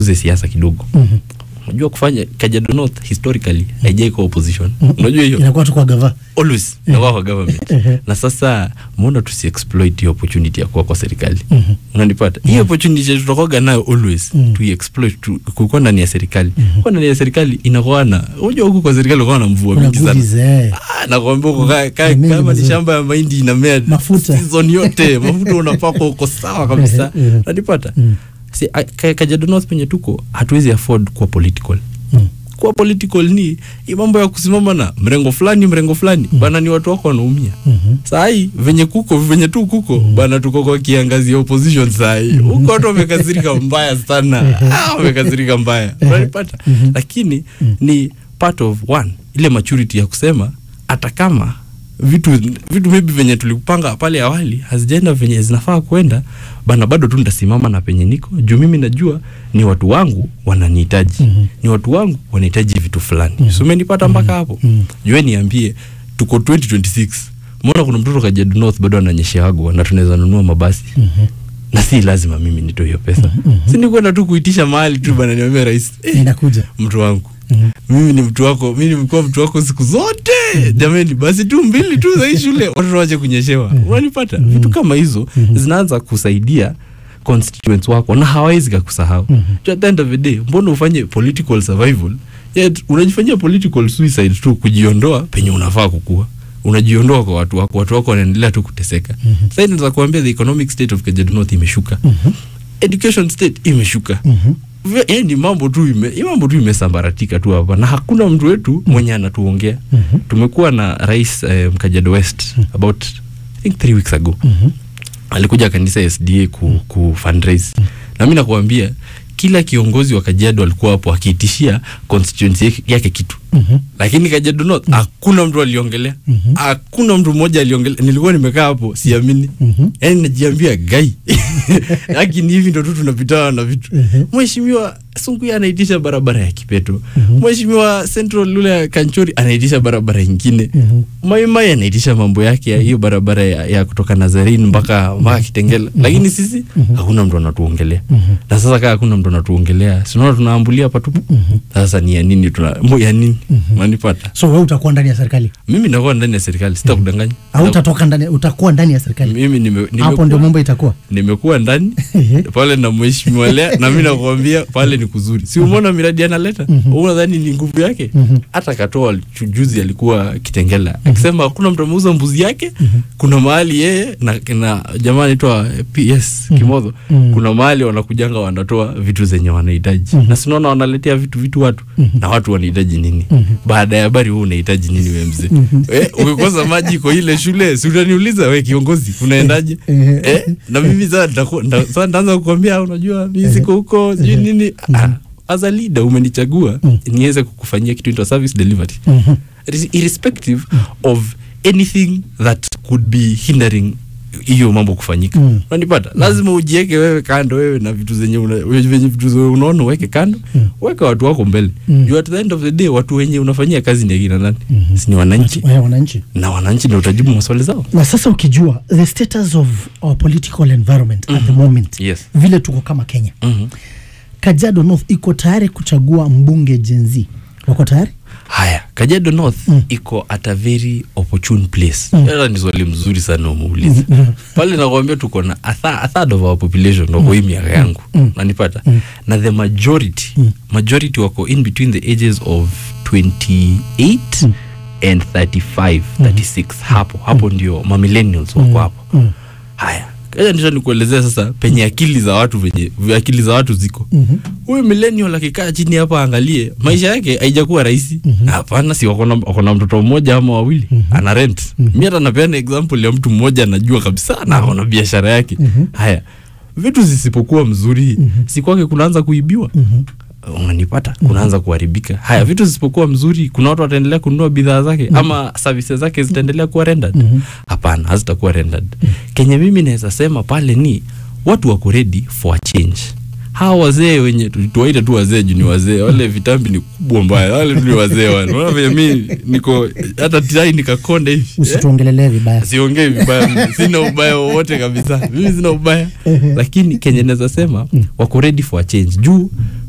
tuze siasa kidogo Mhm. unajua kufanya Kajiado North historically haijai kwa opposition Mhm. unajua hiyo inakuwa tu kwa gava always inakuwa kwa government Ehe. na sasa mbona tusi exploit hiyo opportunity ya kuwa kwa serikali Mhm. unanipata hiyo opportunity tutakuwaga nayo always Mhm. tu exploit tu, kukuwa ndani ya serikali kwa ndani ya serikali inakuwa na unajua huku kwa serikali unakuwa na mvua kuna mingi sana goodies eh Ah, nakwambia uko ka- ka- Ni mengi kama ni mazuri. shamba ya mahindi inamea Mafuta. season yote mafuta unapakwa uko sawa kabisa Ehe, ehe. nanipata Mm. si, a- ka- Kajiado North penye tuko hatuwezi afford kuwa political Mm. kuwa political ni hii mambo ya kusimama na mrengo fulani mrengo fulani bana ni watu wako wanaumia Mhm. sahii venye kuko venye tu kuko bana tuko kwa kiangazi ya opposition sahii huko watu wamekasirika mbaya sana Ah, wamekasirika mbaya unanipata lakini ni part of one ile maturity ya kusema hata kama vitu vitu maybe venye tulikupanga pale awali hazijaenda venye zinafaa kwenda bana bado tu nitasimama na penye niko juu mimi najua ni watu wangu wananihitaji Mhm. ni watu wangu wanahitaji vitu fulani mm so umenipata mpaka hapo Mhm. jue niambie tuko 2026 mbona kuna mtoto Kajiado North bado ananyesheagwa na tunaweza nunua mabasi Mhm. na si lazima mimi nitoe hiyo pesa si ni kwenda tu kuitisha mahali tu bana niambia rais eh, inakuja mtu wangu Mhm. mimi ni mtu wako mimi nimekuwa mtu wako siku zote jamani basi tu mbili tu za hii shule watoto wache kunyeshewa unanipata vitu kama hizo zinaanza kusaidia constituents wako na hawawezi kakusahau Mhm. mm at the end of the day mbona ufanye political survival yet unajifanyia political suicide tu kujiondoa penye unafaa kukua unajiondoa kwa watu wako watu wako wanaendelea tu kuteseka mm-hmm. sasa naweza kuambia the economic state of Kajiado North imeshuka Mhm. education state imeshuka Mhm. Ve- yaani mambo tu ime, hii mambo tu imesambaratika tu hapa na hakuna mtu wetu mwenye anatuongea Mhm. tumekuwa na rais eh, Kajiado West about I think three weeks ago Mhm. alikuja kanisa ya SDA ku, ku fundraise na mimi nakuambia kila kiongozi wa Kajiado alikuwa hapo akiitishia constituency yake- yake kitu Mhm. lakini Kajiado North hakuna mtu aliongelea Mhm. hakuna mtu mmoja aliongelea nilikuwa nimekaa hapo siamini Mhm. yaani najiambia gai lakini hivi ndo tu tunapitana na vitu Mhm. mheshimiwa Sunkuya anaitisha barabara ya Kipeto Mhm. mheshimiwa Central Lule ya Kanchori anaitisha barabara ingine Mhm. Maimai anaitisha mambo yake ya hiyo barabara ya, ya kutoka Nazarene mpaka mpaka Kitengela lakini sisi hakuna mtu anatuongelea Mhm. na sasa kaa hakuna mtu anatuongelea sinaona tunaambulia patupu sasa ni ya nini tuna mo ya nini manipata so wewe utakuwa ndani ya serikali mimi nakuwa ndani ya serikali sitakudanganya au utatoka ndani utakuwa ndani ya serikali mimi nime, hapo ndio nimekuwa, mambo itakuwa nimekuwa ndani Ehe. pale na mheshimiwa Lea na mimi nakwambia pale ni kuzuri si umeona miradi analeta unadhani ni nguvu yake Mhm. hata katoa chu- juzi alikuwa Kitengela akisema hakuna mtu ameuza mbuzi yake kuna mahali yeye na, na jamaa anaitwa PS Kimodho Mhm. kuna mahali wanakujanga wanatoa vitu zenye wanahitaji na sinaona wanaletea vitu vitu watu na watu wanahitaji nini baada ya habari huu unahitaji nini we mzee eh, ukikosa maji kwa ile shule si utaniuliza we kiongozi unaendaje Ehe. eh, na mimi sasa nitaku- nda- sasa nitaanza kukwambia unajua mimi siko huko sijui nini ah, as a leader umenichagua niweze kukufanyia kitu inaitwa service delivery Mhm. Irres- irrespective of anything that could be hindering hiyo mambo kufanyika Mm. unanipata lazima ujieke wewe kando wewe na vitu zenye una, we- venye vitu zenye unaona uweke kando weka watu wako mbele Mm. juu at the end of the day watu wenye unafanyia kazi ni akina nani si ni wananchi Eh, wananchi na wananchi ndio utajibu maswali zao na sasa ukijua the status of our political environment at the moment yes vile tuko kama kenya Mhm. kajiado north iko tayari kuchagua mbunge jenzi wako tayari haya kajiado north Mm. iko at a very opportune place Mm. hata ni swali mzuri sana umeuliza Mm. pale nakwambia tuko na a, tha- a third of our population wako hii miaka yangu Mm. nanipata Mm. na the majority Mm. majority wako in between the ages of 28 Mm. and 35 36 hapo hapo ndio mamillennials wako hapo Mm. haya kaja ndicho nikuelezea sasa penye akili za watu venye akili za watu ziko Mhm. huyu millennial akikaa chini hapa aangalie maisha yake haijakuwa rahisi hapana si wako na- wako na mtoto mmoja ama wawili ana rent mi hata napeana example ya mtu mmoja anajua kabisa na ako na biashara yake haya vitu zisipokuwa mzuri si kwake kunaanza kuibiwa Mhm. unanipata kunaanza kuharibika haya vitu zisipokuwa mzuri kuna watu wataendelea kununua bidhaa zake ama services zake zitaendelea kuwa rendered hapana hazitakuwa rendered kenye mimi naweza sema pale ni watu wako ready for a change hawa wazee wenye tu- tuwaite tu wazee juu ni wazee wale vitambi ni kubwa mbaya wale tu ni wazee wale unaona venye mi niko hata tai nikakonde hivi Eh? usituongelelee vibaya siongei vibaya sina ubaya wowote kabisa mimi sina ubaya lakini kenye naweza sema wako ready for a change juu